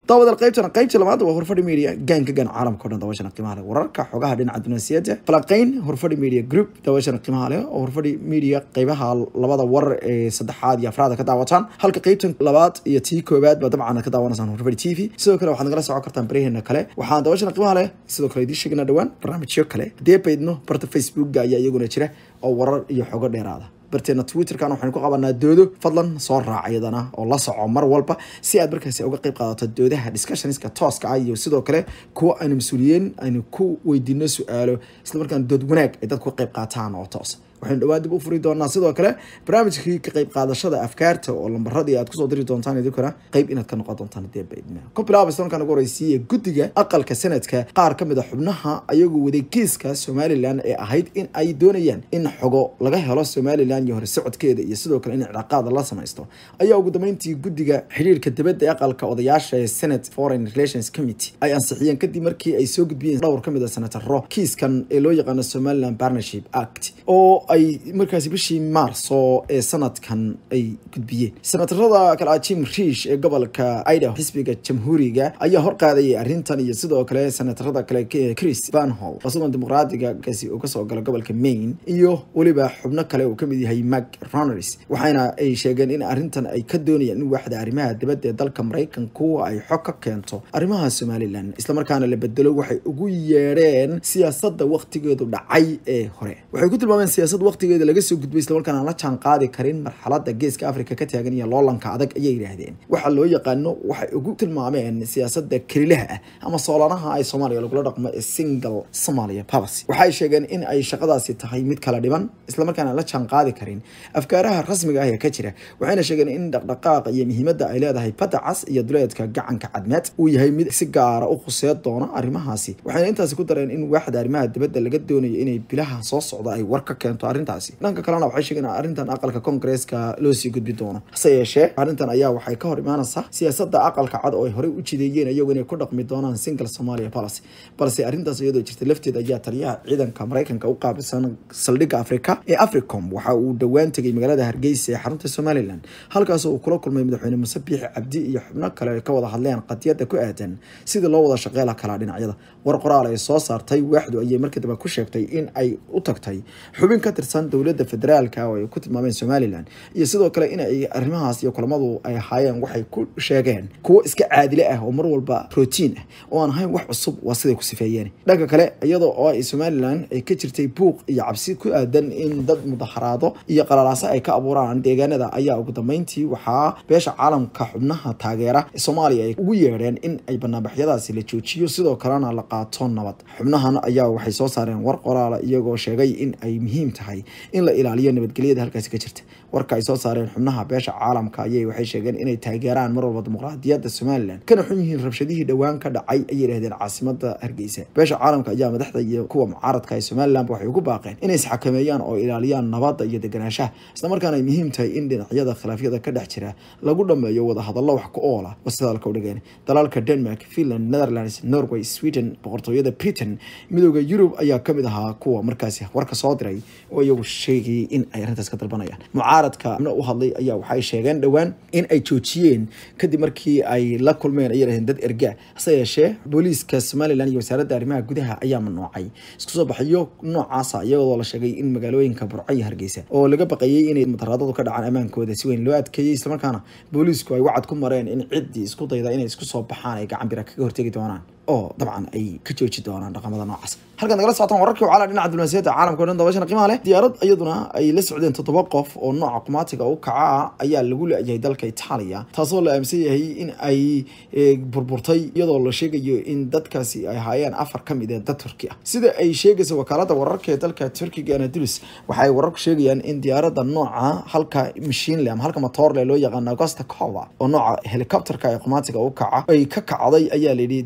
daawadaal qaybtana qaybta labaad waa horfadhi media gaanka gaan caalamka o dhan daawashana qiimaha leh wararka xogaha dhinaca dunaasiyadda falanqeyn horfadhi media group daawashana qiimaha leh oo horfadhi media qeybaha labada warar ee saddexaad iyo afraada ka daawataan halka qaybtan labaad iyo tii koowaad baa dabcan ka daawanaysaan horfadhi t v sidoo kale waxaad nagala socon kartaan baraheena kale waxaan daawashana qiimaha leh sidoo kale idiin sheegana dhowaan barnaamijyo kale haddii baydno barta facebookga ayaa iyaguna jira oo warar iyo xogo dheeraada barteena twitterkan waxaynu ku qabanaa doodo fadlan soo raac iyadana oo la soco mar walba si aad markaasi uga qayb qaadato doodaha discussionska tooska ah iyo sidoo kale kuwa aynu mas-uuliyiin aynu ku weydiino su-aalo islamarkaana dood wanaag ay dadku ka qayb qaataan oo toos waxaynu dhawaan dib u furi doonaa sidoo kale barnaamijkii ka qayb qaadashada afkaarta oo lambaradii aad kusoo diri doontaan idinkuna qayb inaad ka noqon doontaan hadii baydna ku bilaaba islamarkaan ugu horeysiiya guddiga aqalka sanadka qaar ka mid a xubnaha ayagoo waday kiiska somalilan ee ahayd in ay doonayaan in xogo laga helo somalilan iyo hore socodkeeda iyo sidoo kale in iclaaqaada la samaysto ayaa ugu dambeyntii guddiga xiriirka dibadda ee aqalka odayaasha ee senate foreign relations committee ay ansixiyeen kadib markii ay soo gudbiyeen dhowr ka mid a senataro kiiskan ee loo yaqaano somaliland partnership act oo ay markaasi bishii maarso ee sanadkan ay gudbiyeen senatarada kale ah jim riish ee gobolka idaho xisbiga jamhuuriga ayaa horqaadayay arrintan iyo sidoo kale senatarada kale chris banhol isagoon dimuqraadiga kaasi uu kasoo galo gobolka maine iyo weliba xubno kale uu kamid yahay mac roners waxaana ay sheegeen in arrintan ay ka doonayaan in waaxda arrimaha dibadda ee dalka maraykanku ay xog ka keento arrimaha somalilan islamarkaana la bedelo waxay ugu yeedheen siyaasadda waktigeedu dhacay ee hore waxay ku tilmaameen siyaasad waqtigeeda laga soo gudbay islamarkaana aan la jaan qaadi karin marxalada geeska africa ka taagan iyo loolanka adag ayay yidhaahdeen waxaa loo yaqaano waxay ugu tilmaameen siyaasada kelilaha ah ama soolanaha ay soomaaliya lagula dhaqmo ee single somalia policy waxay sheegeen in ay shaqadaasi tahay mid kala dhiban islamarkaana aan la jaan qaadi karin afkaaraha rasmiga ah ee ka jira waxayna sheegeen in dhaqdhaqaaqa iyo muhiimadda ay leedahay badda cas iyo duleedka gacanka cadmeed uu yahay mid si gaara u khuseed doona arrimahaasi waxayna intaasi ku dareen in waaxda arrimaha dibadda laga doonayo inay bilaha soo socda ay war ka keento arrintaasi dhanka kalena waxay sheegeen arrintan aqalka koongareeska loo sii gudbi doono hase yeeshee arrintan ayaa waxay ka hor imaanaysaa siyaasadda aqalka cad oo ay horey u jideeyeen iyagu inay ku dhaqmi doonaan single somalia policy balse arrintaas iyadoo jirta lafteed ayaa taliyaha ciidanka maraykanka u qaabilsan saldhigga afrika ee africom waxa uu dhowaan tegay magaalada hargeysa ee xarunta somalilan halkaas uu kula kulmay madaxweyne muse biixi cabdi iyo xubno kale ay ka wada hadleen qadiyadda ku aadan sidii loo wada shaqeela kalaa dhinacyada war qoraal ay soo saartay waaxdu ayay markii dambe ku sheegtay in ay u tagtay xubin ka tirsan dowladda federaalka oo ay ku tilmaameen somalilan iyo sidoo kale in ay arrimahaas iyo kulamadu ay ahaayeen waxay ku sheegeen kuwo iska caadile ah oo mar walba rotiin ah oo aan ahayn wax cusub waa siday ku sifeeyeen dhanka kale iyadoo oo ay somalilan ay ka jirtay buuq iyo cabsi ku aadan in dad mudaharaado iyo qalalaaso ay ka abuuraan deegaanada ayaa ugu dambeyntii waxaa beesha caalamka xubnaha taageera ee soomaaliya ay ugu yeedheen in ay banaanbaxyadaasi la joojiyo sidoo kalena la qaato nabad xubnahan ayaa waxay soo saareen war qoraala iyagoo sheegay in ay muhiim tahay in la ilaaliyo nabadgelyada halkaasi ka jirta warka ay soo saareen xubnaha beesha caalamka ayay waxay sheegeen inay taageeraan mar walba dimuqraadiyadda somalilan kana xun yihiin rabshadihii dhowaan ka dhacay ayay yidhahdeen caasimada hargeysa beesha caalamka ayaa madaxda iyo kuwa mucaaradka ee somalilan waxay ugu baaqeen inay isxakameeyaan oo ilaaliyaan nabadda iyo deganaanshaha islamarkaana ay muhiim tahay in dhinacyada khilaafyada ka dhex jira lagu dhameeyo wadahadallo wax ku oola wasidaalka udhigeen dalalka denmark finland netherlands norway sweden boqortooyada britain midooda yurub ayaa kamid ahaa kuwa markaasi warka soo diray oo iyagu sheegayay in ay arrintaas ka dalbanayaan mucaaradka u hadlay ayaa waxay sheegeen dhowaan in ay joojiyeen kadib markii ay la kulmeen ay yidhahdeen dad erga hase yeeshee booliiska somalilan iyo wasaaradda arrimaha gudaha ayaa mamnuucay isku soo baxyo noocaasa iyadoo la sheegay in magaalooyinka burco iyo hargeysa oo laga baqayay inay mudaharaadadu ka dhacaan ammaankooda si weyn loo adkeeyey islamarkaana booliisku ay wacad ku mareen in ciddii isku dayda inay isku soo baxaan ay gacan bira kaga hortegi doonaan oo dabcan ay ka jooji doonaan dhaqamada noocaas halkan nagala socotaan wararkii wacala dhinaca diblomaasiyadda caalamka o dhan dabashana qiimaha leh diyaarad iyaduna ay la socdeen toddoba qof oo nooca qumaatiga u kaca ah ayaa lagu la-yahay dalka itaaliya taasoo la aaminsan yahay in ay burburtay iyadoo la sheegayo in dadkaasi ay ahaayeen afar ka mid ee dad turki ah sida ay sheegaysa wakaalada wararka ee dalka turkiga anadulus waxay wararku sheegayaan in diyaaradda nooca halka mashiinle ama halka matoorle loo yaqaano agosta cova oo nooca helicopterka ee qumaatiga u kaca ay ka kacday ayaa layidhi deegaanka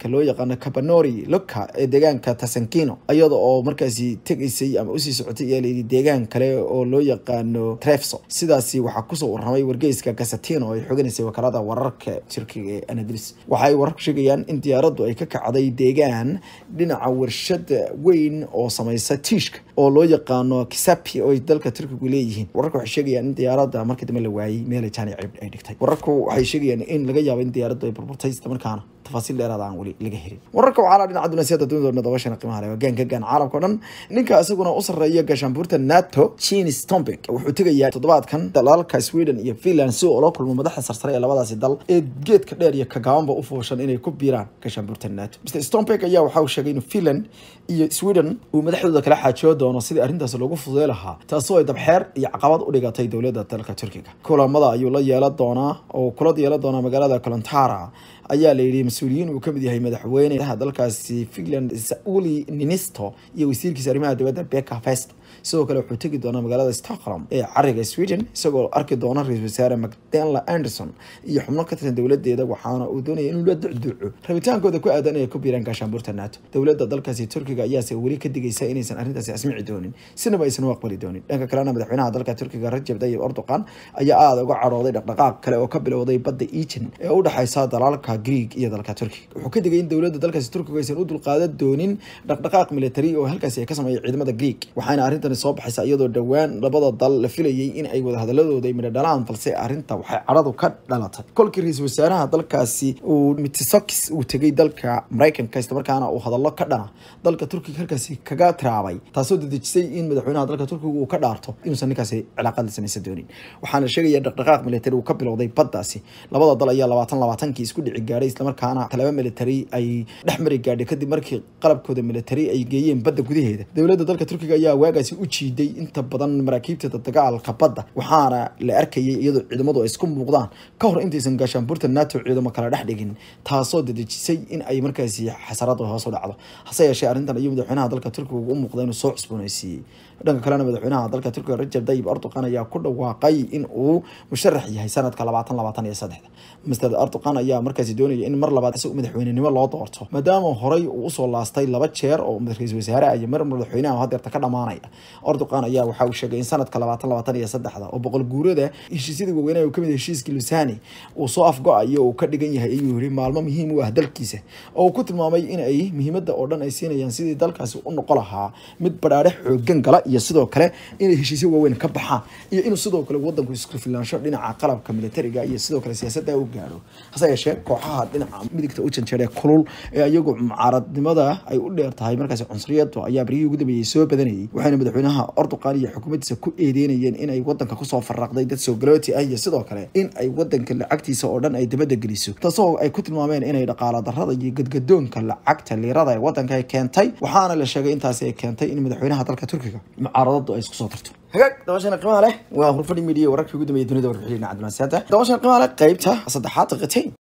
deegaanka loo yaqaano cabanori loka ee deegaanka tasankino iyada oo markaasi tegaysay ama usii socotay ayaa layidhi deegaan kale oo loo yaqaano trefso sidaasi waxaa kusoo warramay wargeyska gasatino oo ay xoganaysay wakaalada wararka turkiga ee anadris waxaay wararku sheegayaan in diyaaraddu ay ka kacday deegaan dhinaca warshada weyn oo samaysa tiishka oo loo yaqaano kisapi oo ay dalka turkigu leeyihiin wararka waxay sheegayaan in diyaaradda markii dambe la waayey meelay jaani ay dhigtay wararku waxay sheegayaan in laga yaabo in diyaaraddu ay burburtay isla markaana tafaasiil dheeraada aan weli laga helin wararka waxaa dhinaca dunaasiyada dunidooda dabashana qiimaha leh gaanka gaan caalamka o dhan ninka isaguna u sarreeya gaashaanbuurta nato jini stombek wuxuu tegayaa toddobaadkan dalalka sweden iyo finland si uu ula kulmo madaxda sarsare ee labadaasi dal ee geedka dheer iyo kagaabanba u fooshan inay ku biiraan gaashaanbuurta nato mr stombek ayaa waxa uu sheegay in finland iyo sweden uu madaxdooda kala xaajoo doono sidii arrintaas loogu fududey lahaa taasoo ay dabxeer iyo caqabad u dhigatay dowladda dalka turkiga kulamada ayuu la yeelan doonaa oo kula yeelan doonaa magaalada kolontara ayaa la yidhi mas-uuliyiin uu kamid yahay madaxweyneha dalkaasi finland sauli ninisto iyo wasiirkiisa arrimaha dibadda beka fest sidoo kale wuxuu tegi doonaa magaalada stockholm ee cariga sweden isagoo arki doona ra-isul wasaare macdela anderson iyo xubno ka tirsan dowladeeda waxaana uu doonaya inuu la ducduuco rabitaankooda ku aadan inay ku biiraan gaashaanbuurta nato dowladda dalkaasi turkiga ayaase weli ka digaysa inaysan arrintaasi asmici doonin sinaba aysan u aqbali doonin dhanka kalena madaxweynaha dalka turkiga rajab tayyib erdogan ayaa aada uga cadhooday dhaqdhaqaaq kale oo ka bilowday badda egan ee u dhexaysa dalalka greeg iyo dalka turkiga wuxuu ka digay in dowladda dalkaasi turkiga aysan u dulqaadan doonin dhaqdhaqaaq military oo halkaasi ay ka sameeya ciidamada greeg waxaana arrintan soo baxaysa iyadoo dhowaan labada dal la filayay in ay wadahadaladooda ay midho dhalaan balse arrinta waxay cadhadu ka dhalatay kolkii ra-iisul wasaaraha dalkaasi uu mitisokis uu tegay dalka maraykanka islamarkaana uu hadallo ka dhana dalka turkiga halkaasi kaga tiraabay taasoo dedejisay in madaxweynaha dalka turkiga uu ka dhaarto inuusan ninkaasi cilaaqad la samaysan doonin waxaana sheegaya dhaqdhaqaaq military uu ka bilowday baddaasi labada dal ayaa labaatan labaatankii isku dhici gaadhay islamarkaana talaba military ay dhex mari gaadhay kadib markii qalabkooda military ay geeyeen badda gudaheeda dowladda dalka turkiga ayaa waagaasi u jiiday inta badan maraakiibta dagaalka badda waxaana la arkayay iyadoo ciidamadu ay isku muuqdaan ka hor intaysan gaashaanbuurta nato ciidamo kala dhex dhigin taasoo dedejisay in ay markaasi xasaradu hoos u dhacdo hase yeeshee arrintan ayuu madaxweynaha dalka turkiga u muuqda inuu soo cusboonaysiiyey dhanka kalena madaxweynaha dalka turkiga rajab tayyib erdogan ayaa ku dhawaaqay in uu musharax yahay sanadka labaatan labaatan iyo saddexda mr erdogan ayaa markaasi doonaya in mar labaad isagu madaxweynenimo loo doorto maadaama horey uu usoo laastay laba jeer oo ra-isul wasaare iyo mar madaxweynaha hadeerta ka dhamaanaya erdogan ayaa waxa uu sheegay in sanadka labaatan labaatan iyo saddexda oo boqol guurada heshiisyadii waaweynaha uu kamid yahay heshiiskii lusani uu soo afgo-ayo uu ka dhigan yahay ayuu yiri maalmo muhiim u ah dalkiisa oo uu ku tilmaamay in ay muhiimada oo dhan ay siinayaan sidii dalkaasi u noqon lahaa mid badhaadhe xoogan gala iyo sidoo kale inay heshiisyo waaweyn ka baxaan iyo inuu sidoo kale wadanku isku filaansho dhinaca qalabka militariga iyo sidoo kale siyaasadda u gaaro hase yeeshee kooxaha dhinaca midigta u janjeera kulul ee iyagu mucaaradnimada ay u dheer tahay markaasi cunsuriyadu ayaa baryihii ugu dambeeyey soo badanayay waxayna madaxweynaha erdogan iyo xukuumaddiisa ku eedeynayeen in ay wadanka kusoo faraqday dad soo galooti ah iyo sidoo kale in ay wadanka lacagtiisa oo dhan ay dabada geliso taasoo ay ku tilmaameen inay dhaqaala darrada iyo gadgadoonka lacagta liirada ee wadanka ay keentay waxaana la sheegay intaasi ay keentay in madaxweynaha dalka turkiga mucaaradadu ay isku soo tarto hagaag dabashana qiimaha leh waa hurfadhi midiya wararkii ugu dambeeyay dunida warbixiina cabdilmasiyaada dabashana qiimaha leh qaybta saddexaad daqiiqateyn